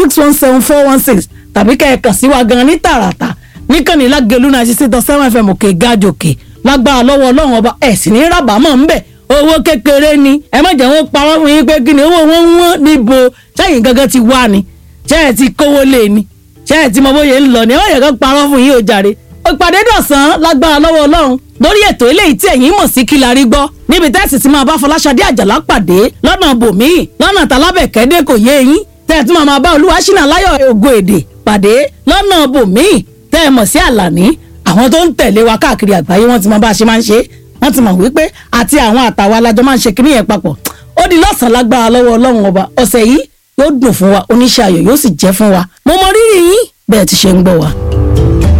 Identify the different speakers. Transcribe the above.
Speaker 1: six one seven four one six tàbí kẹ́ ẹ kàn sí wa gan ní tààràtà níkànnì lágẹ̀lú náà ṣiṣẹ́ tán seven fm òkè gájòkè lágbára lọ́wọ́ ọlọ́run ọba ẹ̀ sì ní rábàámọ̀ ń bẹ̀ owó kékeré ni ẹ má jẹ́ wọ́n parọ́ fún yín pé kí ni owó wọn wọ́n níbo sẹ́yìn gangan ti wá ni ṣé ẹ ti kówó lé ni ṣé ẹ ti mọ bóyá ń lọ ni ẹ má jẹ́ kó parọ́ fún yín o jàre ìpàdé dọ̀sán lágbára lọ́wọ́ ọlọ́run lórí ètò eléyìí tí ẹ̀yin mọ̀ sí kí la rí gbọ́ níbi tẹ́sí ti máa bá fọláṣadé àjàlá pàdé lọ́nà bòmíì lọ́nà tálábẹ̀kẹ́dẹ́ kò yé eyín tẹ́ ẹ tún máa máa bá olúwa ṣínà láyọ̀ ògo èdè pàdé lọ́nà bòmíì tẹ́ ẹ mọ̀ sí àlàní àwọn tó ń tẹ̀lé wa káàkiri àgbáyé wọ́n ti mọ bá a ṣe máa ń ṣe wọ́n ti mọ̀ wípé àti àwọn àtàwọn alájọ máa ń ṣe kíní yẹn papọ̀ ó di lọ́sàn-án lágbára lọ́wọ́ ọlọ́run ọba ọ̀sẹ̀ yìí yóò dùn fún wa oníṣẹ́ ayọ̀ yóò sì jẹ́ fún wa mo mọ rírì yín bẹ́ẹ̀ ti ṣe ń gbọ́ wa.